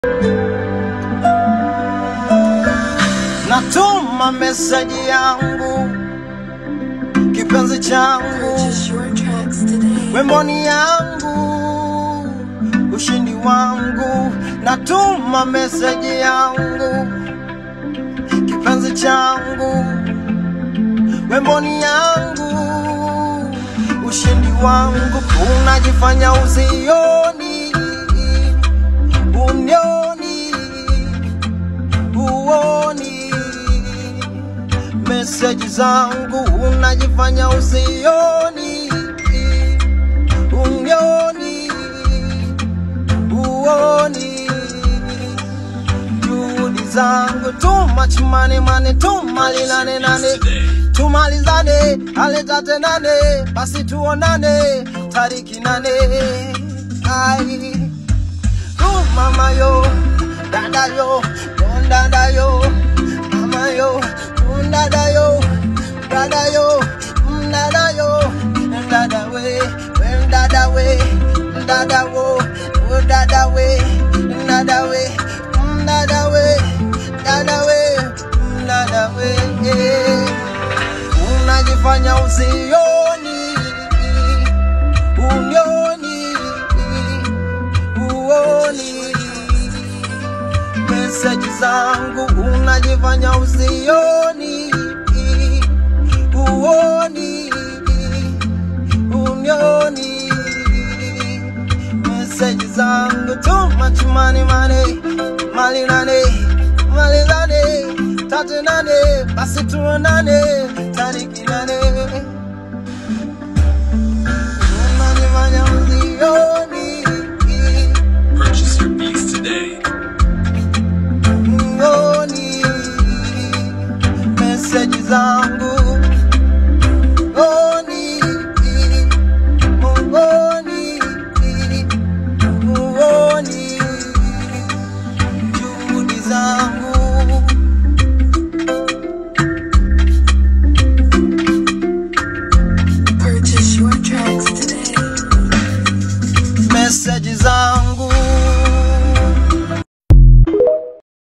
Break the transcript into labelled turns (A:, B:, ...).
A: Natuma meseji yangu, kipenzi changu,
B: Purchase your tracks today.
A: wemboni yangu, ushindi wangu. Natuma meseji yangu, kipenzi changu, wemboni yangu, ushindi wangu. Unajifanya usioni, unioni, uoni meseji zangu, unajifanya usioni, unioni, uoni juhudi zangu, too much money money, tumalilane nane tumalizane, aletate nane, basi tuonane tariki nane. Ai, oh mama yo, dada yo, don dada yo, mama yo, mm, dada yo, dada yo, mm, dada yo, mm, dada we, mm, dada we, mm, dada wo, oh dada we, mm, dada we, mm, dada we, dada we, mm, dada we, yeah. Unajifanya usioni, unioni, uoni meseji zangu, unajifanya usioni, uoni, unioni meseji zangu, too much money money, mali nane, mali nane, tatu nane, basi tuonane tariki nane unanifanya usioni,
C: Purchase your beats today.
A: uoni meseji zangu